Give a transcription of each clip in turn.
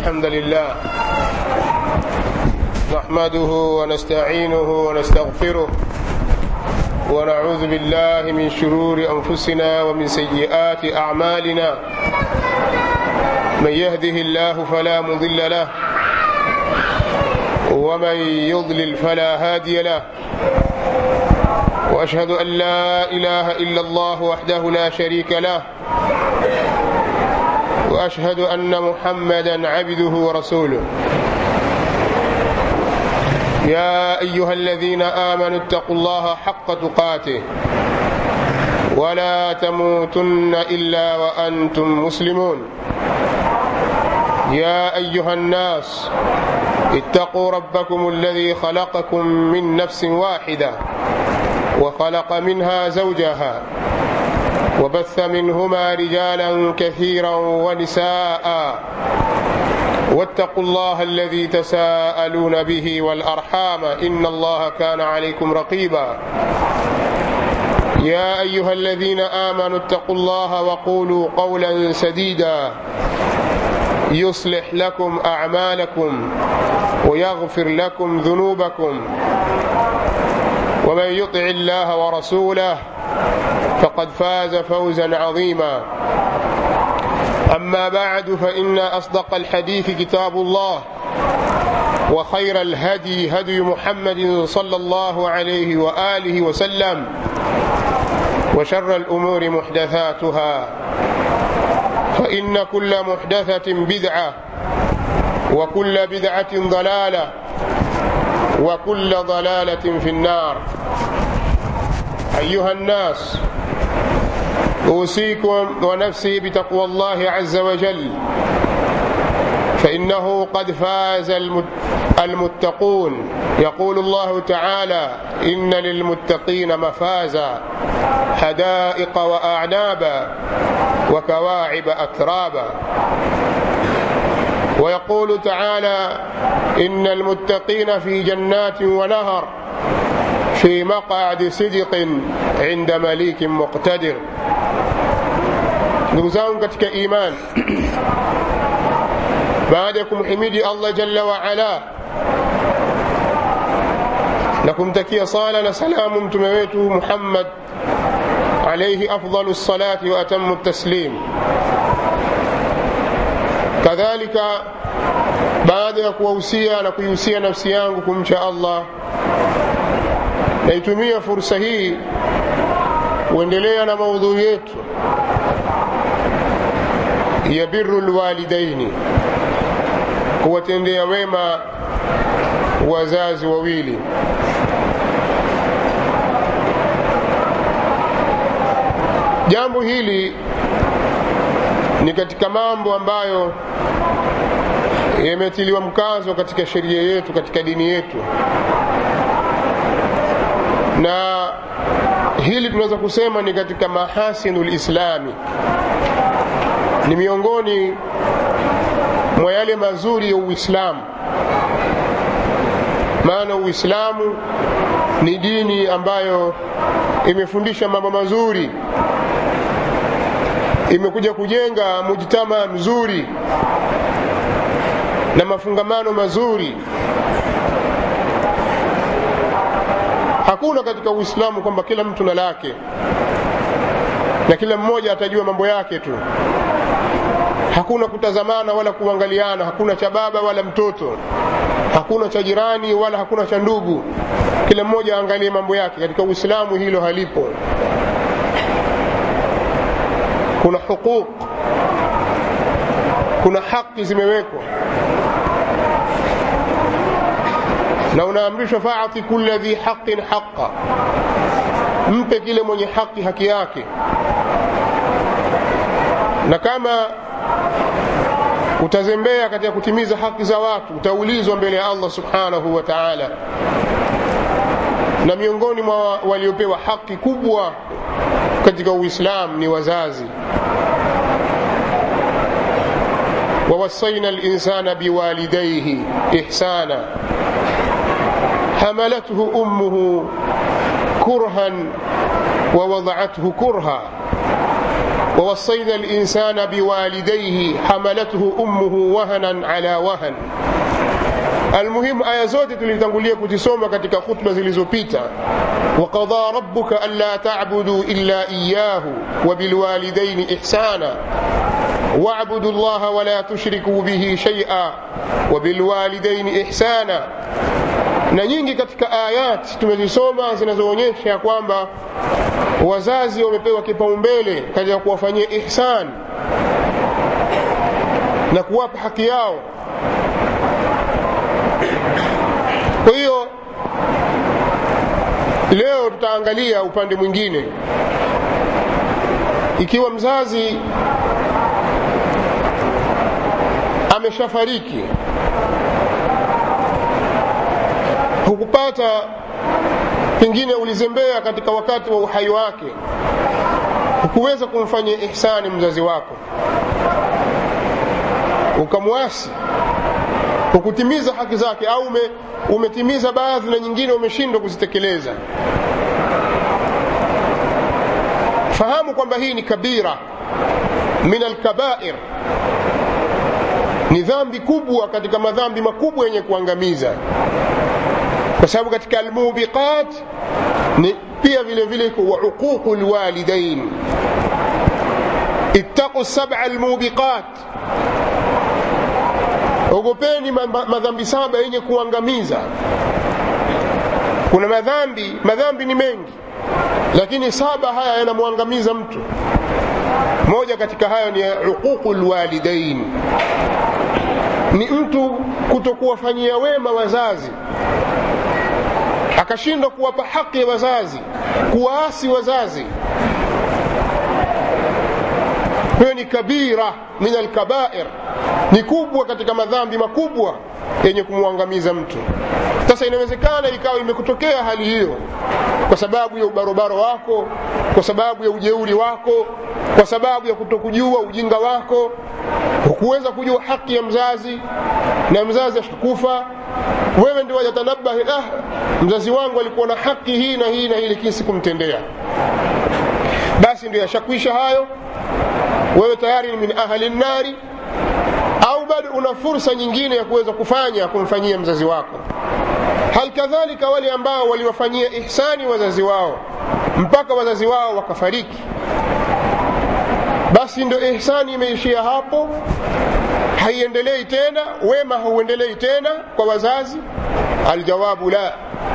الحمد لله نحمده ونستعينه ونستغفره ونعوذ بالله من شرور أنفسنا ومن سيئات أعمالنا من يهده الله فلا مضل له ومن يضلل فلا هادي له واشهد ان لا اله الا الله وحده لا شريك له واشهد ان محمدا عبده ورسوله يا ايها الذين امنوا اتقوا الله حق تقاته ولا تموتن الا وانتم مسلمون يا ايها الناس اتقوا ربكم الذي خلقكم من نفس واحده وخلق منها زوجها وبث منهما رجالا كثيرا ونساء واتقوا الله الذي تساءلون به والارحام ان الله كان عليكم رقيبا يا ايها الذين امنوا اتقوا الله وقولوا قولا سديدا يصلح لكم اعمالكم ويغفر لكم ذنوبكم ومن يطع الله ورسوله فقد فاز فوزا عظيما اما بعد فان اصدق الحديث كتاب الله وخير الهدي هدي محمد صلى الله عليه واله وسلم وشر الامور محدثاتها فان كل محدثه بدعه وكل بدعه ضلاله وكل ضلاله في النار ايها الناس اوصيكم ونفسي بتقوى الله عز وجل فانه قد فاز المتقون يقول الله تعالى ان للمتقين مفازا حدائق واعنابا وكواعب اترابا ويقول تعالى ان المتقين في جنات ونهر في مقعد صدق عند مليك مقتدر ndugu zangu katika iman baada ya kumhimidi allah jalla waala na kumtakia sala na salamu mtume wetu muhammad alaihi afdalu lsalati wa atamu taslim kadhalika baada ya kuwahusia na kuihusia nafsi yangu kumcha allah naitumia fursa hii kuendelea na maudhui yetu ya biru lwalidaini kuwatendea wema wazazi wawili jambo hili ni katika mambo ambayo yametiliwa mkazo katika sheria yetu katika dini yetu na hili tunaweza kusema ni katika mahasinu lislami ni miongoni mwa yale mazuri ya uislamu maana uislamu ni dini ambayo imefundisha mambo mazuri imekuja kujenga mujtama mzuri na mafungamano mazuri hakuna katika uislamu kwamba kila mtu na lake na kila mmoja atajua mambo yake tu hakuna kutazamana wala kuangaliana hakuna cha baba wala mtoto hakuna cha jirani wala hakuna cha ndugu kila mmoja aangalie mambo yake katika uislamu hilo halipo kuna huquq kuna haki zimewekwa na unaamrishwa faati kula dhi haqin haqa mpe kile mwenye haki haki yake na kama utazembea katika kutimiza haki za watu utaulizwa mbele ya allah subhanahu wa taala na miongoni mwa waliopewa haki kubwa katika uislamu ni wazazi ووصينا الإنسان بوالديه إحسانا حملته أمه كرها ووضعته كرها ووصينا الإنسان بوالديه حملته أمه وهنا على وهن المهم aya zote tulitangulia kuzisoma katika khutba zilizopita وقضى ربك ألا تعبدوا إلا إياه وبالوالدين إحسانا واعبدوا الله ولا تشركوا به شيئا وبالوالدين إحسانا na nyingi katika ayat tumezisoma zinazoonyesha kwamba wazazi wamepewa kipaumbele katika kuwafanyia ihsan na kuwapa haki yao kwa hiyo leo tutaangalia upande mwingine ikiwa mzazi ameshafariki hukupata pengine ulizembea katika wakati wa uhai wake hukuweza kumfanyia ihsani mzazi wako ukamwasi hukutimiza haki zake au ume, umetimiza baadhi na nyingine umeshindwa kuzitekeleza fahamu kwamba hii ni kabira min alkabair ni dhambi kubwa katika madhambi makubwa yenye kuangamiza kwa sababu katika almubiqat ni pia vile vile wa uququ lwalidain ittaqu sab'a almubiqat ogopeni madhambi saba yenye kuangamiza kuna madhambi madhambi ni mengi lakini saba haya yanamwangamiza mtu moja katika hayo ni uququ lwalidain ni mtu kutokuwafanyia wema wazazi akashindwa kuwapa haki ya wazazi kuwaasi wazazi hiyo ni kabira min alkabair ni kubwa katika madhambi makubwa yenye kumwangamiza mtu sasa inawezekana ikawa imekutokea hali hiyo kwa sababu ya ubarobaro wako kwa sababu ya ujeuri wako kwa sababu ya kutokujua ujinga wako hukuweza kujua haki ya mzazi na mzazi ashakufa wewe ndio wajatanabahi ah mzazi wangu alikuwa na haki hii na hii na hii lakini sikumtendea basi ndio yashakwisha hayo wewe tayari ni min ahli nnari au bado una fursa nyingine ya kuweza kufanya kumfanyia mzazi wako hal kadhalika wale ambao waliwafanyia ihsani wazazi wao mpaka wazazi wao wakafariki basi ndio ihsani imeishia hapo haiendelei tena wema hauendelei tena kwa wazazi aljawabu la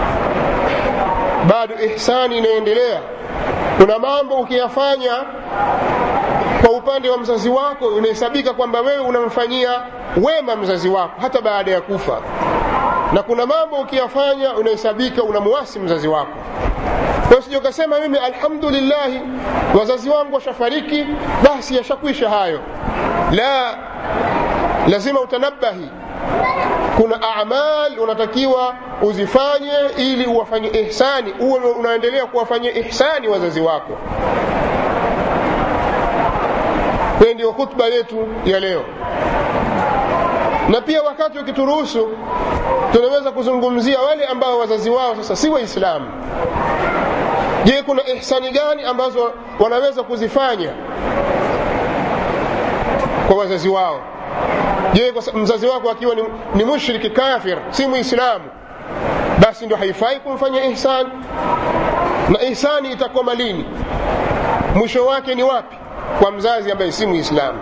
bado ihsani inaendelea kuna mambo ukiyafanya kwa upande wa mzazi wako unahesabika kwamba wewe unamfanyia wema mzazi wako hata baada ya kufa na kuna mambo ukiyafanya unahesabika unamuasi mzazi wako kwa sije ukasema mimi alhamdulillahi wazazi wangu washafariki basi yashakwisha hayo la lazima utanabahi kuna amal unatakiwa uzifanye ili uwafanye ihsani uwe unaendelea kuwafanyia ihsani wazazi wako hiyo ndio khutba yetu ya leo na pia wakati ukituruhusu tunaweza kuzungumzia wale ambao wazazi wao sasa si waislamu je kuna ihsani gani ambazo wanaweza kuzifanya kwa wazazi wao je mzazi wako akiwa ni, ni mushriki kafir si muislamu basi ndio haifai kumfanya ihsani na ihsani itakoma lini mwisho wake ni wapi kwa mzazi ambaye si muislamu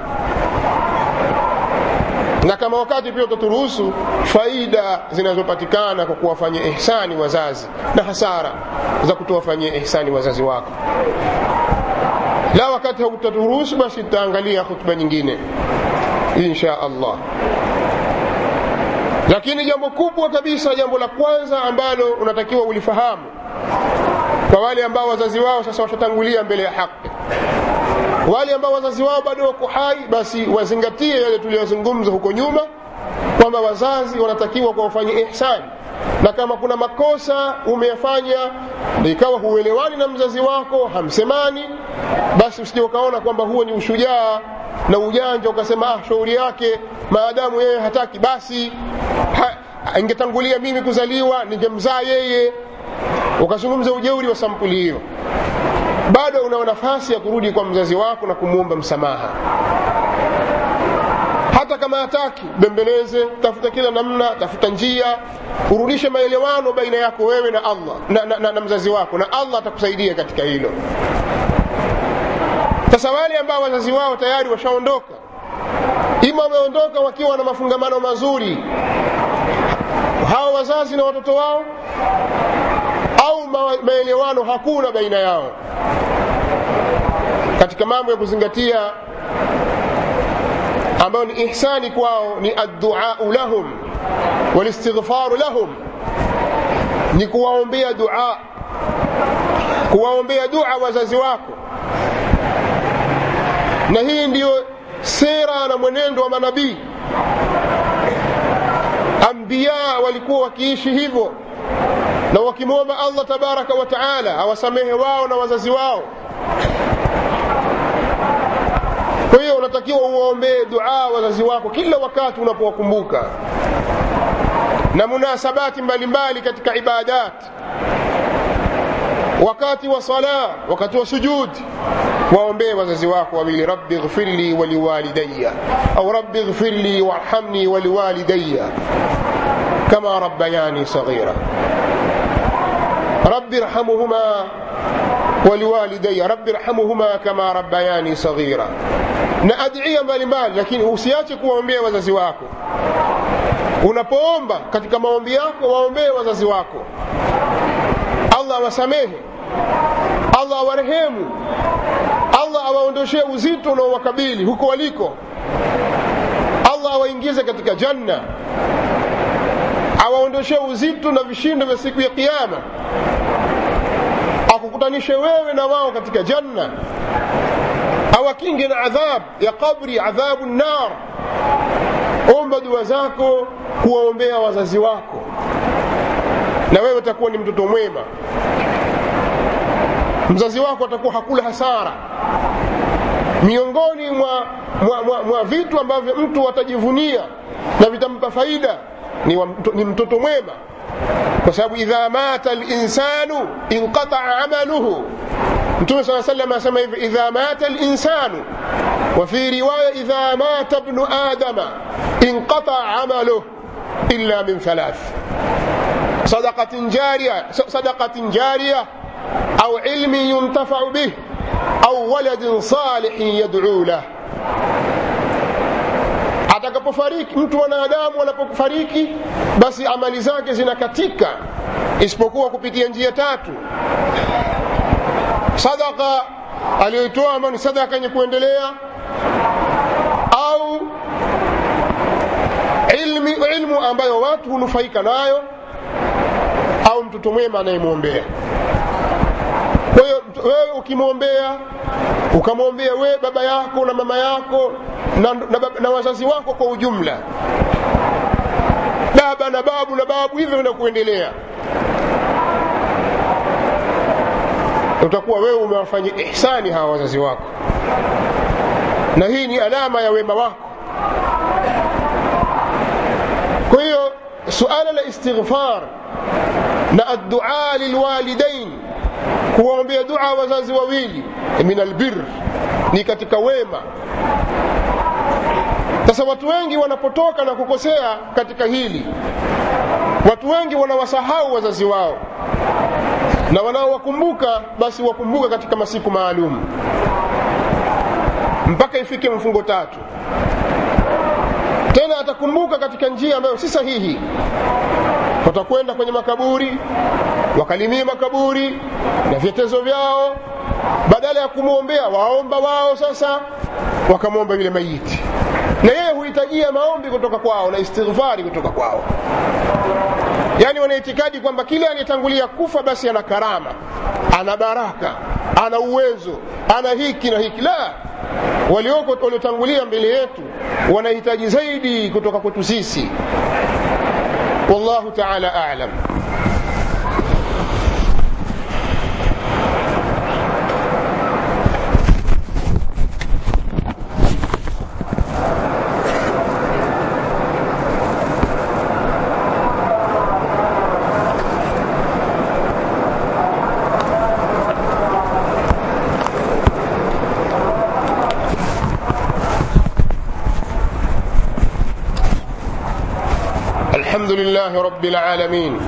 na kama wakati pia utaturuhusu faida zinazopatikana kwa kuwafanyia ihsani wazazi na hasara za kutowafanyia ihsani wazazi wako la wakati hautaturuhusu basi tutaangalia hutuba nyingine insha allah lakini jambo kubwa kabisa jambo la kwanza ambalo unatakiwa ulifahamu kwa wale ambao wazazi wao sasa washatangulia mbele ya haki wale ambao wazazi wao bado wako hai basi wazingatie yale tuliyozungumza huko nyuma kwamba wazazi wanatakiwa kuwafanyia ihsani na kama kuna makosa umeyafanya ikawa huelewani na mzazi wako hamsemani basi usije ukaona kwamba huo ni ushujaa na ujanja ukasema ah shauri yake maadamu yeye hataki basi ha, ingetangulia mimi kuzaliwa ningemzaa yeye ukazungumza ujeuri wa sampuli hiyo bado una nafasi ya kurudi kwa mzazi wako na kumwomba msamaha hata kama hataki bembeleze tafuta kila namna tafuta njia urudishe maelewano baina yako wewe na allah na, na, na, na mzazi wako na allah atakusaidia katika hilo sasa wale ambao wazazi wao tayari washaondoka ima wameondoka wakiwa na mafungamano mazuri hawa wazazi na watoto wao au maelewano hakuna baina yao katika mambo ya kuzingatia ambayo ni ihsani kwao ni adduau lahum walistighfaru lahum ni kuwaombea dua kuwaombea dua wazazi wako na hii ndiyo sera na mwenendo wa manabii ambiya walikuwa wakiishi hivyo na wakimwomba allah tabaraka wa taala awasamehe wao na wazazi wao kwa hiyo unatakiwa uwaombee dua wazazi wako kila wakati unapowakumbuka na munasabati mbalimbali katika ibadat wakati wa sala wakati wa sujudi waombee wazazi wako wawili rabbi ghfirli waliwalidaya au rabbi ghfirli warhamni waliwalidaya kama rabbayani saghira rabbi irhamuhuma waliwalidaya rabbi irhamuhuma kama rabbayani saghira na adhiya mbalimbali lakini usiache kuwaombea wazazi wako unapoomba katika maombi yako waombee wazazi wako allah awasamehe allah awarehemu allah awaondoshee uzito unaowakabili huko waliko allah awaingize katika janna awaondoshee uzito na vishindo vya siku ya kiama akukutanishe wewe na wao katika janna awakinge na adhab ya qabri adhabu nar omba dua zako kuwaombea wazazi wako na wewe utakuwa ni mtoto mwema mzazi wako atakuwa hakula hasara miongoni mwa, mwa, mwa, mwa vitu ambavyo mtu atajivunia na vitampa faida ni, wa, ni mtoto mwema kwa sababu idha mata linsanu inqataa amaluhu mtume saa salam asema hivi idha mata linsanu وفي رواية إذا مات ابن آدم انقطع عمله إلا من ثلاث صدقة جارية صدقة جارية أو علم ينتفع به أو ولد صالح يدعو له atakapofariki mtu mwanadamu anapofariki basi amali zake zinakatika isipokuwa kupitia njia tatu sadaka aliyoitoa ambayo ni sadaka yenye kuendelea au ilmi, ilmu ambayo watu hunufaika nayo au mtoto mwema anayemwombea kwa hiyo wewe ukimwombea ukamwombea wewe baba yako na mama yako na, na, na wazazi wako kwa ujumla baba na babu na babu hivyo na kuendelea utakuwa wewe umewafanyia ihsani hawa wazazi wako na hii ni alama ya wema wako kwa hiyo suala la istighfar na addua lilwalidain kuwaombea dua wazazi wawili min albir ni katika wema sasa watu wengi wanapotoka na kukosea katika hili watu wengi wanawasahau wazazi wao na wanaowakumbuka basi wakumbuka katika masiku maalum mpaka ifike mfungo tatu tena atakumbuka katika njia ambayo si sahihi watakwenda kwenye makaburi wakalimia makaburi na vyetezo vyao badala ya kumwombea waomba wao sasa wakamwomba yule mayiti na yeye huhitajia maombi kutoka kwao na istighfari kutoka kwao yaani wanaitikadi kwamba kile aliyetangulia kufa basi ana karama ana baraka ana uwezo ana hiki na hiki la walioko waliotangulia mbele yetu wanahitaji zaidi kutoka kwetu sisi wallahu taala alam الحمد لله رب العالمين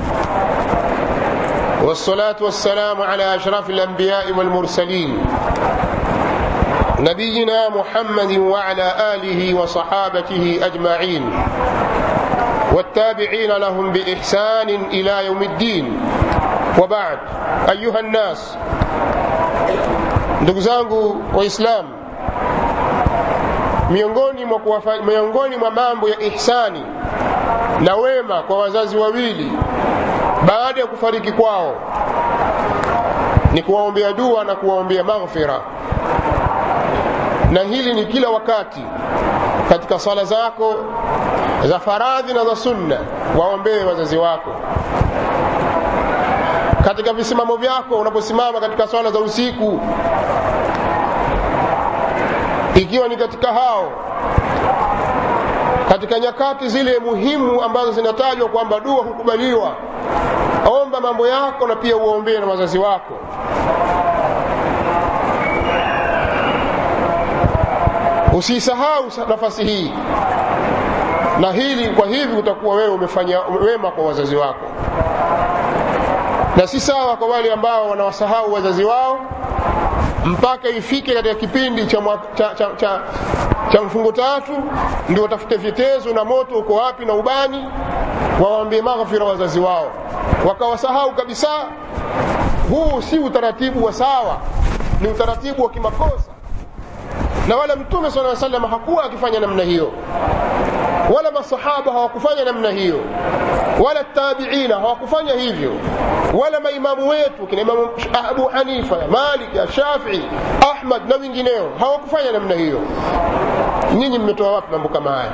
والصلاة والسلام على أشرف الأنبياء والمرسلين نبينا محمد وعلى آله وصحابته أجمعين والتابعين لهم بإحسان إلى يوم الدين وبعد أيها الناس ndugu zangu waislamu miongoni mwa, miongoni mwa mambo ya ihsani na wema kwa wazazi wawili baada ya kufariki kwao ni kuwaombea dua na kuwaombea maghfira na hili ni kila wakati katika sala zako za faradhi na za sunna waombee wazazi wako katika visimamo vyako unaposimama katika swala za usiku ikiwa ni katika hao katika nyakati zile muhimu ambazo zinatajwa kwamba dua hukubaliwa omba mambo yako na pia uwaombee na wazazi wako usisahau nafasi hii na hili kwa hivi utakuwa wewe umefanya wema kwa wazazi wako na si sawa kwa wale ambao wanawasahau wazazi wao mpaka ifike katika kipindi cha, cha, cha, cha, cha mfungo tatu ndio watafute vitezo na moto uko wapi na ubani wawaambie maghfira wazazi wao wakawasahau kabisa huu si utaratibu wa sawa ni utaratibu wa kimakosa na wala mtume sala salam hakuwa akifanya namna hiyo wala masahaba hawakufanya namna hiyo wala tabiina hawakufanya hivyo wala maimamu wetu kina imamu abu hanifa malik shafii ahmad na wengineo hawakufanya namna hiyo nyinyi mmetoa wapi mambo kama haya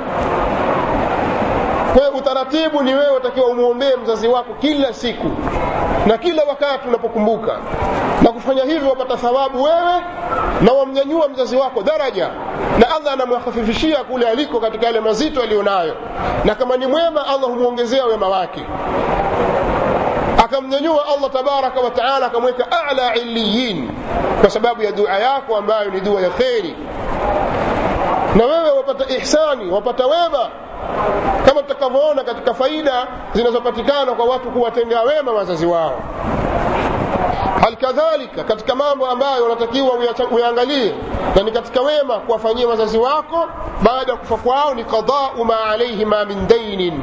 kwa utaratibu ni wewe utakiwa umwombee mzazi wako kila siku na kila wakati unapokumbuka na kufanya hivyo wapata thawabu wewe na wamnyanyua mzazi wako daraja na allah anamhafifishia kule aliko katika yale mazito aliyonayo na kama ni mwema allah humwongezea wema wake akamnyanyua allah tabaraka wa taala akamweka ala iliyin kwa sababu ya dua yako ambayo ni dua ya kheri na wewe wapata ihsani wapata wema kama tutakavyoona katika faida zinazopatikana kwa watu kuwatendea wema wazazi wao halikadhalika katika mambo ambayo unatakiwa uyaangalie na ni katika wema kuwafanyia wazazi wako baada ya kufa kwao ni qadau ma alaihima min dainin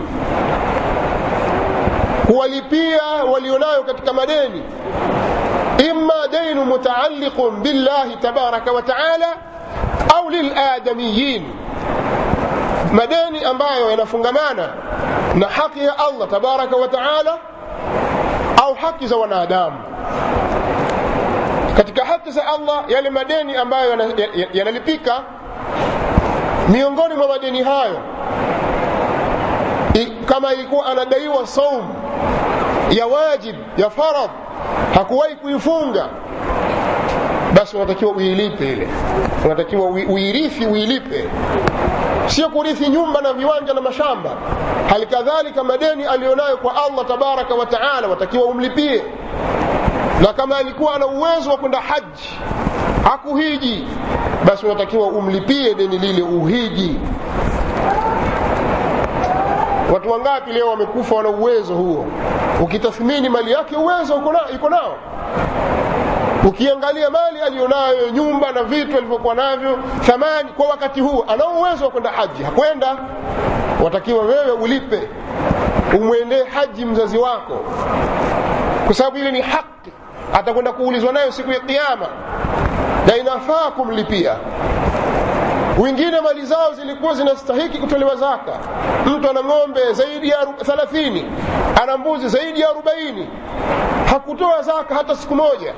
kuwalipia walionayo katika madeni imma dainu mutaalliqun billahi tabaraka wa taala au liladamiyin madeni ambayo yanafungamana na haki ya allah tabaraka wa taala au haki za wanadamu katika haki za allah yale madeni ambayo yanalipika yana miongoni mwa madeni hayo I, kama ilikuwa anadaiwa saum ya wajib ya faradh hakuwahi kuifunga basi unatakiwa uilipe ile unatakiwa uirithi uilipe sio kurithi nyumba na viwanja na mashamba hali kadhalika madeni aliyonayo kwa allah tabaraka wa taala watakiwa umlipie na kama alikuwa ana uwezo wa kwenda haji hakuhiji basi unatakiwa umlipie deni lile uhiji watu wangapi leo wamekufa wana uwezo huo ukitathmini mali yake uwezo iko nao ukiangalia mali aliyonayo nyumba na vitu alivyokuwa navyo thamani kwa wakati huu anao uwezo wa kwenda haji hakwenda watakiwa wewe ulipe umwendee haji mzazi wako kwa sababu ile ni haki atakwenda kuulizwa nayo siku ya kiama na inafaa kumlipia wengine mali zao zilikuwa zinastahiki kutolewa zaka mtu ana ng'ombe zaidi ya thalathini ana mbuzi zaidi ya arobaini hakutoa zaka hata siku moja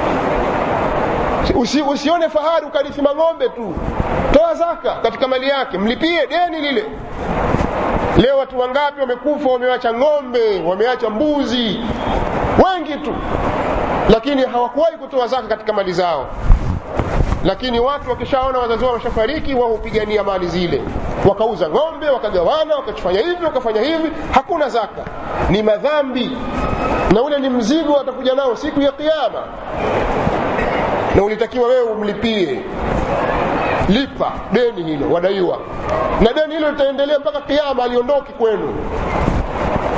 Usi, usione fahari ukarithi mang'ombe tu toa zaka katika mali yake mlipie deni lile leo watu wangapi wamekufa wameacha ng'ombe wameacha mbuzi wengi tu lakini hawakuwahi kutoa zaka katika mali zao lakini watu wakishaona wazazi wao washafariki wao hupigania mali zile wakauza ng'ombe wakagawana wakafanya hivi wakafanya hivi hakuna zaka ni madhambi na ule ni mzigo atakuja nao siku ya kiama na ulitakiwa wewe umlipie lipa deni hilo wadaiwa na deni hilo litaendelea mpaka kiama aliondoki kwenu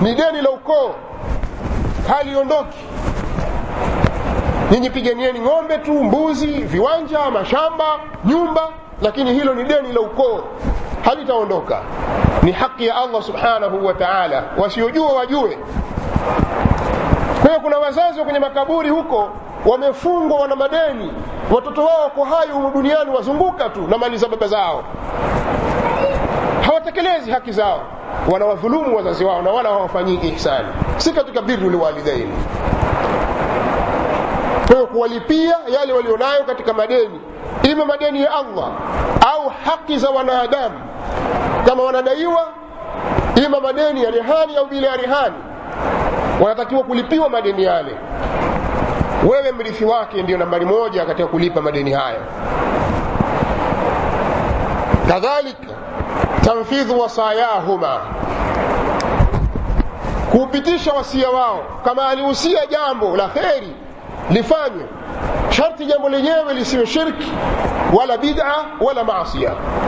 ni deni la ukoo haliondoki nyinyi piganieni ng'ombe tu mbuzi viwanja mashamba nyumba lakini hilo ni deni la ukoo halitaondoka ni haki ya allah subhanahu wa taala wasiojua wajue kwa hiyo kuna wazazi wa kwenye makaburi huko wamefungwa wana madeni watoto wao wako hai humu duniani wazunguka tu na mali za baba zao hawatekelezi haki zao wanawadhulumu wazazi wao na wala hawafanyii ihsani si katika biru liwalidaini kwa hiyo kuwalipia yale walionayo katika madeni ima madeni ya allah au haki za wanadamu kama wanadaiwa ima madeni ya rehani au bila ya rehani wanatakiwa kulipiwa madeni yale wewe mrithi wake ndio nambari moja katika kulipa madeni hayo kadhalika tanfidhu wasayahuma kuupitisha wasia wao kama alihusia jambo la kheri lifanywe sharti jambo lenyewe lisiwe shirki wala bid'a wala maasia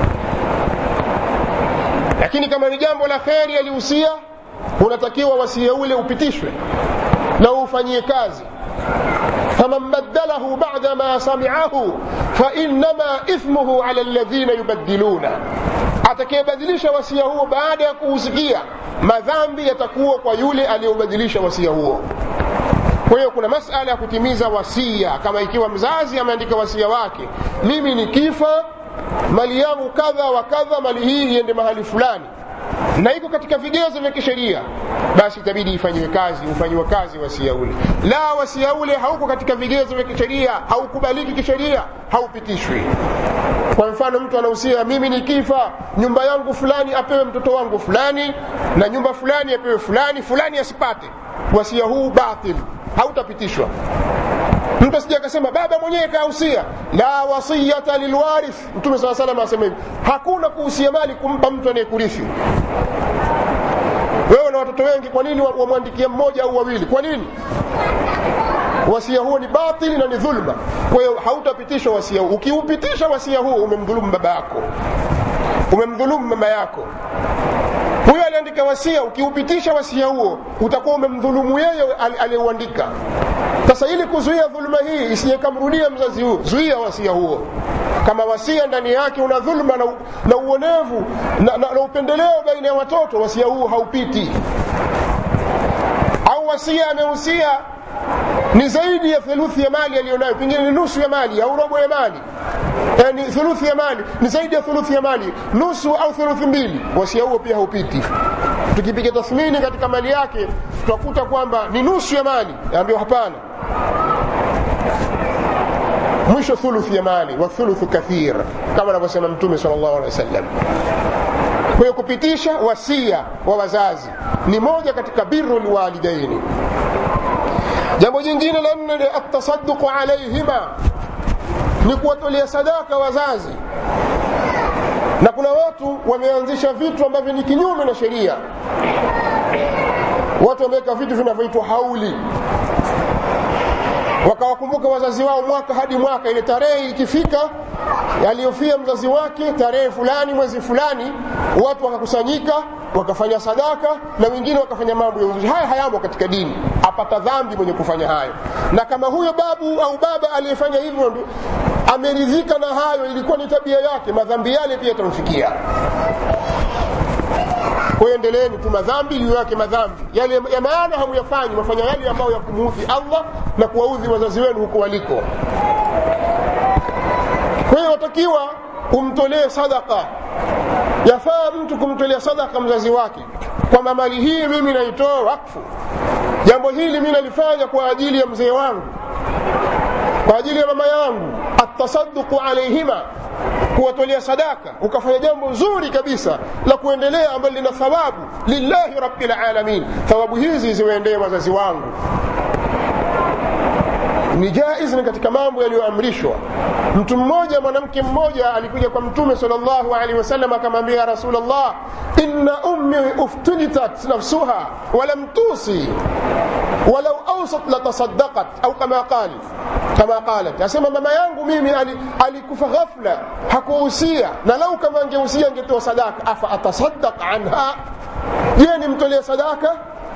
lakini kama ni jambo la kheri alihusia unatakiwa wasia ule upitishwe na ufanyie kazi faman badalahu bada ma samiahu fainama ithmuhu ala ladhina yubadiluna atakayebadilisha wasia huo baada ya kuusikia madhambi yatakuwa kwa yule aliyobadilisha wasia huo kwa hiyo kuna masala ya kutimiza wasia kama ikiwa mzazi ameandika wasia wake mimi nikifa mali yangu kadha wa kadha mali hii iende mahali fulani na iko katika vigezo vya kisheria basi itabidi ifanyiwe kazi ufanyiwe kazi wasia ule la wasia ule hauko katika vigezo vya kisheria haukubaliki kisheria haupitishwi kwa mfano mtu anahusia mimi nikifa nyumba yangu fulani apewe mtoto wangu fulani na nyumba fulani apewe fulani fulani asipate wasia huu batil hautapitishwa mtu asija akasema baba mwenyewe kahusia la wasiyata lilwarith mtume saa salam asema hivi hakuna kuhusia mali kumpa mtu anayekurithi wewe na watoto wengi kwa nini wamwandikia mmoja au wawili kwa nini wasia huo ni batili na ni dhulma kwa hiyo hautapitishwa wasia huu ukiupitisha wasia huo umemdhulumu baba yako umemdhulumu mama yako huyo aliandika wasia ukiupitisha wasia huo utakuwa umemdhulumu yeye aliyeuandika sasa ili kuzuia dhuluma hii isijekamrudia mzazi huo zuia wasia huo kama wasia ndani yake una dhuluma na, na uonevu na, na, na upendeleo baina ya watoto wasia huo haupiti au wasia amehusia ni zaidi ya theluthi ya mali aliyonayo pengine ni nusu ya mali au robo ya mali e, ni thuluthi ya mali ni zaidi ya thuluthi ya mali nusu au thuluthi mbili wasia huo pia haupiti tukipiga tathmini katika mali yake tutakuta kwamba ni nusu ya mali ambayo hapana mwisho thuluthi ya mali wa thuluthu kathir kama anavyosema mtume sal llahu alehi wa sallam kwa hiyo kupitisha wasia wa wazazi ni moja katika biru lwalidaini jambo jingine la nne ni atasaduqu alaihima ni kuwatolea sadaka wazazi na kuna watu wameanzisha vitu ambavyo ni kinyume na sheria watu wameweka vitu vinavyoitwa hauli wakawakumbuka wazazi wao mwaka hadi mwaka ile tarehe ikifika aliyofia mzazi wake tarehe fulani mwezi fulani watu wakakusanyika wakafanya sadaka na wengine wakafanya mambo ya uzushi haya hayamo katika dini apata dhambi mwenye kufanya hayo na kama huyo babu au baba aliyefanya hivyo ameridhika na hayo ilikuwa ni tabia yake madhambi yale pia yatamfikia kwa hiyo endeleeni tu madhambi juu yake madhambi yale ya maana hamuyafanyi mafanya yale ambayo ya kumuudhi allah na kuwaudhi wazazi wenu huko waliko kwa hiyo watakiwa umtolee sadaka yafaa mtu kumtolea sadaka mzazi wake kwamba mali hii mimi naitoa wakfu jambo hili mi nalifanya kwa ajili ya mzee wangu kwa ajili ya mama yangu atasaduqu alaihima kuwatolea sadaka ukafanya jambo zuri kabisa la kuendelea ambalo lina thawabu lillahi rabbil alamin thawabu hizi ziwaendee wazazi wangu ni jaiz ni katika mambo yaliyoamrishwa mtu mmoja mwanamke mmoja alikuja kwa mtume salllahu alehi wasallam akamwambia ya rasulllah inna ummi uftunitat nafsuha walam tusi walau ausat latasadaqat au kama qal kama qalat asema mama yangu mimi alikufa ali ghafla hakuhusia na lau kama angehusia angetoa sadaka afa atasaddaq anha je nimtolee sadaka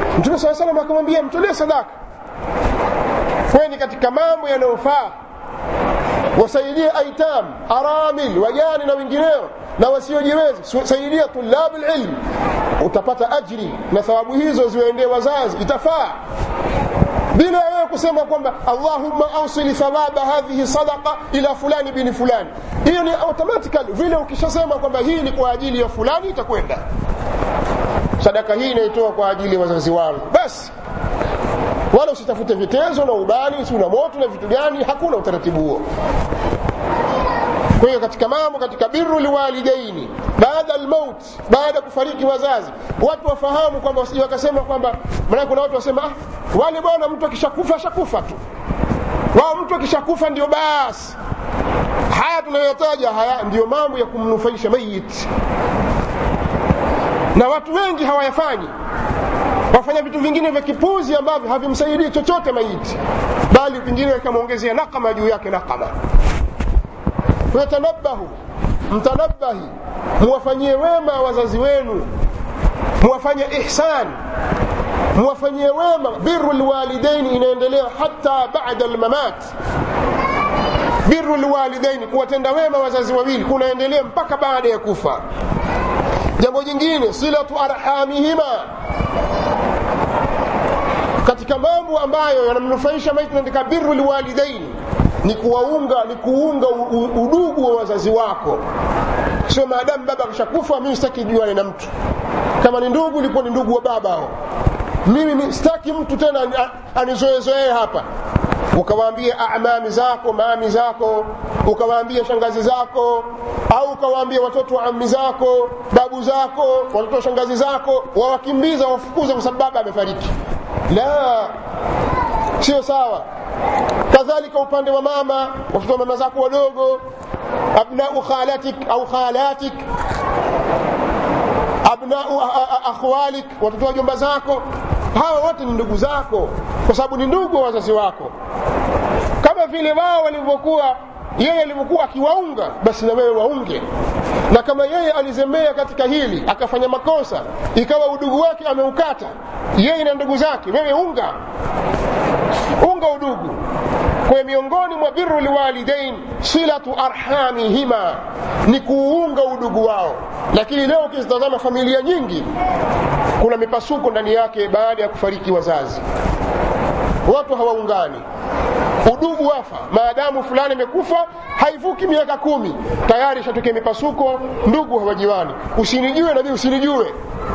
mtume saa salam akamwambia mtolee sadaka kweni katika mambo yanayofaa wasaidie aitam aramil wajani na wengineo na wasiojiweza saidia tulabu lilm utapata ajri na thawabu hizo ziwaendee wazazi itafaa bila wewe kusema kwamba allahumma ausili thawaba hadhihi sadaqa ila fulani bini fulani hiyo ni automatically vile ukishasema kwamba hii ni kwa ajili ya fulani itakwenda sadaka hii inaitoa kwa ajili ya wazazi wangu basi wala usitafute vitezo na ubani si una moto na vitu gani hakuna utaratibu huo kwa hiyo katika mambo katika biru liwalidaini baada almaut baada ya kufariki wazazi watu wafahamu kwamba wasije wakasema kwamba maana kuna watu wasema ah, wale bwana mtu akishakufa ashakufa tu wao mtu akishakufa ndio basi haya tunayotaja haya ndiyo mambo ya kumnufaisha mayit na watu wengi hawayafanyi wafanya vitu vingine vya kipuzi ambavyo havimsaidii chochote maiti bali vingine vikamwongezea nakama juu yake nakama yatanabahu mtanabahi muwafanyie wema wazazi wenu muwafanye ihsan muwafanyie wema biru lwalidaini inaendelea hata bada lmamat biru lwalidaini kuwatenda wema wazazi wawili kunaendelea mpaka baada ya kufa jambo jingine silatu arhamihima katika mambo ambayo yanamnufaisha maiti katika biru lwalidaini ni kuwaunga ni kuunga udugu wa wazazi wako sio maadamu baba akishakufa mimi sitaki juane na mtu kama ni ndugu ilikuwa ni ndugu wa baba hao mimi sitaki mtu tena anizoezoee hapa ukawaambia amami zako maami zako ukawaambia shangazi zako au ukawaambia watoto wa ami zako babu zako watoto wa shangazi zako wawakimbiza wafukuze kwa sababu baba amefariki la sio sawa kadhalika upande wa mama watoto wa mama zako wadogo abnau khalatik au khalatik abnau akhwalik watoto wa jomba zako hawa wote ni ndugu zako kwa sababu ni ndugu wa wazazi wako kama vile wao walivyokuwa yeye alivyokuwa akiwaunga basi na wewe waunge na kama yeye alizembea katika hili akafanya makosa ikawa udugu wake ameukata yeye na ndugu zake wewe unga unga udugu kwa miongoni mwa biru liwalidain silatu arhamihima ni kuunga udugu wao lakini leo ukizitazama familia nyingi kuna mipasuko ndani yake baada ya kufariki wazazi watu hawaungani udugu wafa maadamu fulani amekufa haivuki miaka kumi tayari ishatokea mipasuko ndugu hawajiwani usinijue na mimi usinijue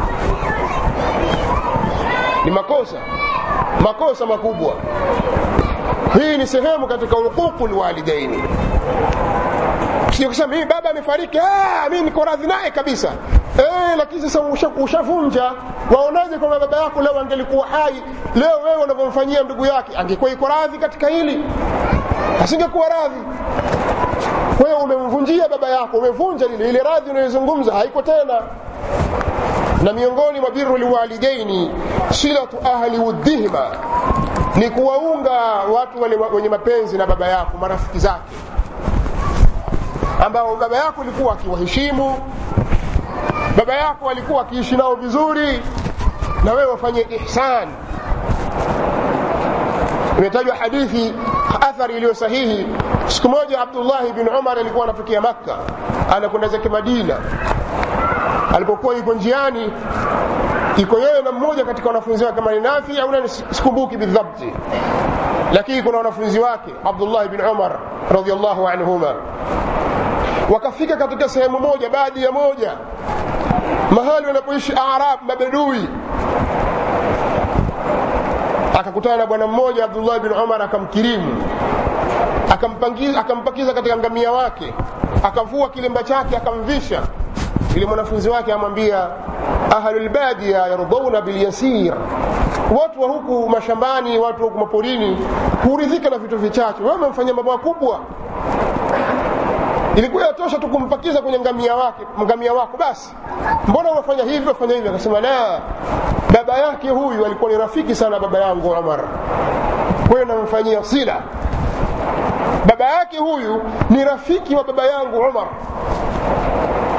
ni makosa makosa makubwa hii ni sehemu katika huququ lwalidaini sio kusema mimi baba amefariki mimi niko radhi naye kabisa eh, lakini sasa ushavunja waonaje kwamba baba yako leo angelikuwa hai leo wewe unavyomfanyia ndugu yake angekuwa iko radhi katika hili asingekuwa radhi kwa hiyo umemvunjia baba yako umevunja lile ile radhi unayozungumza haiko tena na miongoni mwa biru liwalidaini silatu ahli wuddihima ni kuwaunga watu wale wenye mapenzi na baba yako marafiki zake ambao baba yako alikuwa akiwaheshimu baba yako alikuwa akiishi nao vizuri na wewe wafanye ihsan imetajwa hadithi athari iliyo sahihi siku moja abdullahi bin umar alikuwa anatokea makka anakwenda zake madina alipokuwa yuko njiani iko yeye na mmoja katika wanafunzi wake kama ni nafi au nani sikumbuki bidhabti lakini kuna wanafunzi wake abdullah bin umar radiallahu anhuma wakafika katika sehemu moja baadi ya moja mahali wanapoishi arab mabedui akakutana na bwana mmoja abdullah bin umar akamkirimu akampakiza katika ngamia wake akavua kilemba chake akamvisha ili mwanafunzi wake amwambia ahlulbadia yardauna bilyasir watu wa huku mashambani watu wa huku maporini huridhika na vitu vichache wewe umemfanyia mambo makubwa ilikuwa yatosha tu kumpakiza kwenye ngamia wake ngamia wako basi mbona unafanya hivi unafanya hivi akasema la baba yake huyu alikuwa ni rafiki sana baba yangu umar kwa hiyo namfanyia sila baba yake huyu ni rafiki wa baba yangu umar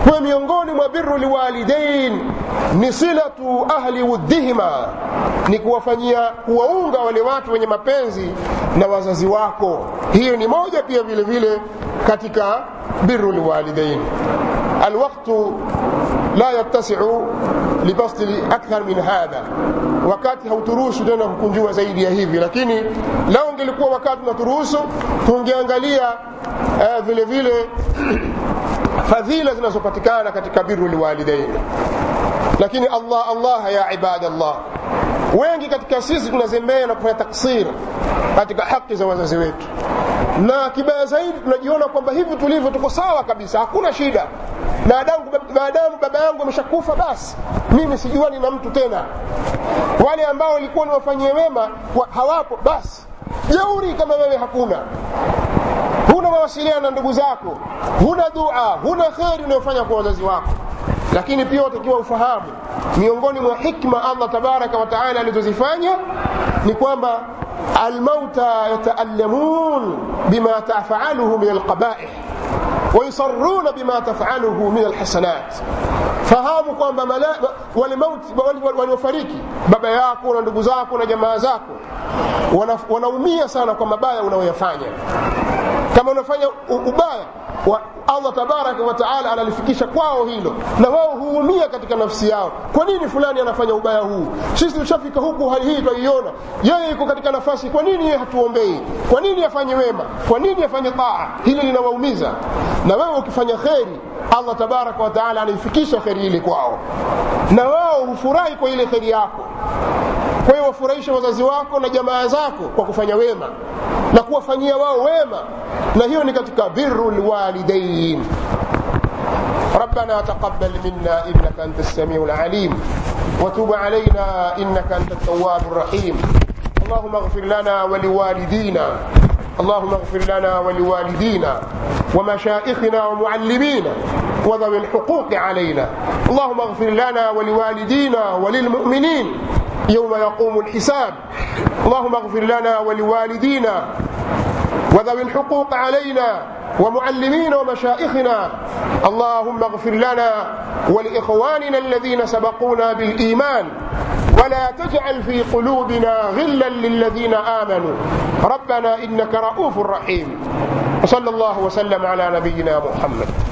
kwa miongoni mwa biru liwalidain ni silatu ahli wuddihima ni kuwafanyia kuwaunga wale watu wenye mapenzi na wazazi wako hiyo ni moja pia vile vile katika biru liwalidain alwaktu la yattasiu libasti akthar min hadha wakati hauturuhusu tena kukunjua zaidi ya hivi lakini lao ungelikuwa wakati unaturuhusu tungeangalia uh, vile vile fadhila zinazopatikana katika biru liwalidain lakini allah allah ya ibadallah wengi katika sisi tunazembea na kufanya taksir katika haki za wazazi wetu na kibaya zaidi tunajiona kwamba hivi tulivyo tuko sawa kabisa hakuna shida maadamu baba yangu ameshakufa basi mimi sijuani na mtu tena wale ambao walikuwa niwafanyie wema hawapo basi jeuri kama wewe hakuna huna mawasiliano na ndugu zako huna dua huna kheri unayofanya kwa wazazi wako lakini pia watakiwa ufahamu miongoni mwa hikma allah tabaraka wataala alizozifanya ni kwamba almauta yataallamun bima tafaluhu min alqabaih ويصرون بما تفعله من الحسنات fahamu kwamba wale mauti waliofariki baba yako na ndugu zako na jamaa zako wanaumia sana kwa mabaya unayoyafanya kama unafanya ubaya wa allah tabaraka wataala analifikisha kwao hilo na wao huumia katika nafsi yao kwa nini fulani anafanya ubaya huu sisi tushafika huku hali hii twaiona yeye yuko katika nafasi kwa nini yeye hatuombei kwa nini afanye wema kwa nini afanye taa hili linawaumiza na wewe ukifanya kheri allah tabaraka wataala anaifikisha kheri ile kwao na wao hufurahi kwa ile kheri yako kwa hiyo wafurahishe wazazi wako na jamaa zako kwa kufanya wema na kuwafanyia wao wema na hiyo ni katika biru lwalidain ربنا تقبل منا انك انت السميع العليم وتب علينا انك انت التواب الرحيم اللهم اغفر لنا ولوالدينا اللهم اغفر لنا ولوالدينا ومشائخنا ومعلمينا وذوي الحقوق علينا اللهم اغفر لنا ولوالدينا وللمؤمنين يوم يقوم الحساب اللهم اغفر لنا ولوالدينا وذوي الحقوق علينا ومعلمين ومشائخنا اللهم اغفر لنا ولإخواننا الذين سبقونا بالإيمان ولا تجعل في قلوبنا غلا للذين آمنوا ربنا إنك رؤوف رحيم وصلى الله وسلم على نبينا محمد